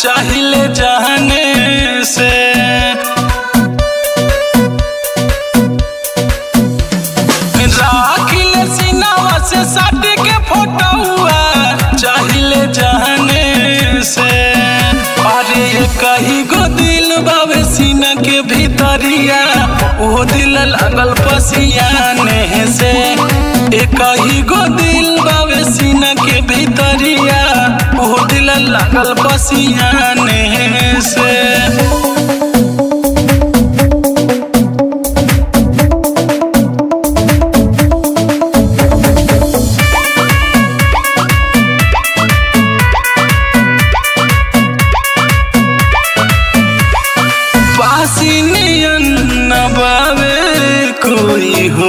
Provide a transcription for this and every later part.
चाहिले जाने से राखिले सिनावा से साट के फोटोआ चाहिले जाने से अरे ये कही गो दिल बावे सीना के भीतरिया वो दिल लागल पसियाने से ए कही गो दिल बावे सीना के भीतरिया वो दिल लागल पसियाने से पासी नियन न बावे कोई हो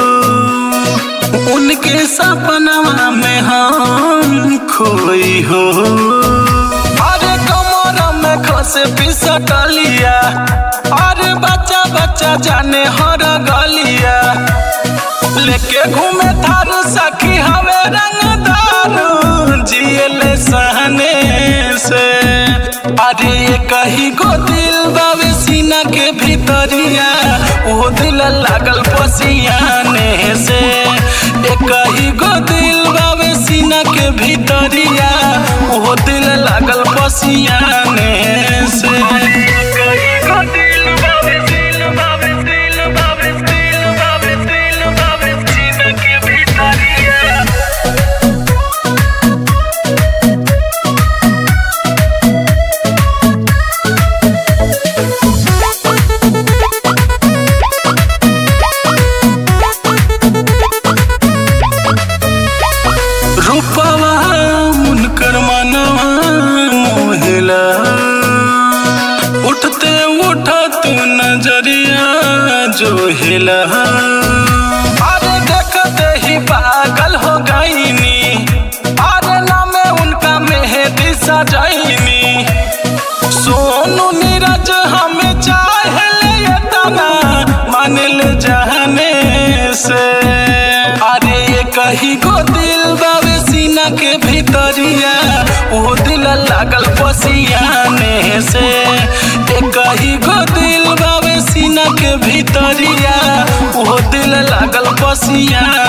उनके सपनवा में हम खोई हो अरे कमर में खसे पिसटलिया अरे बच्चा बच्चा जाने हर गलिया लेके घूमे थारू सखी हवे रंग दारू जियले सहने से अरे ये कही गो दिल बावे सीना के भीतरिया वो दिल लागल पसियाने से ए कही गो दिल बावे सीना के भीतरिया वो दिल लागल पसियाने से कही गो दिल बावे दिल बावे दिल बावे दिल बावे दिल बावे सीना के भीतरिया रूपवा उनकर मनवा मोहिला उठते उठत नजरिया जो हिला अरे देखते ही पागल हो गईनी अरे नामे उनका मेहदी सजैनी सोनू नीरज हमें चाहले ये तना मानिल जाने से अरे ये कही गो दिल बावे सीना के भीतरिया वो दिल लागल पसियाने से ए कही गो दिल बावे सीना के भीतरिया वो दिल लागल पसिया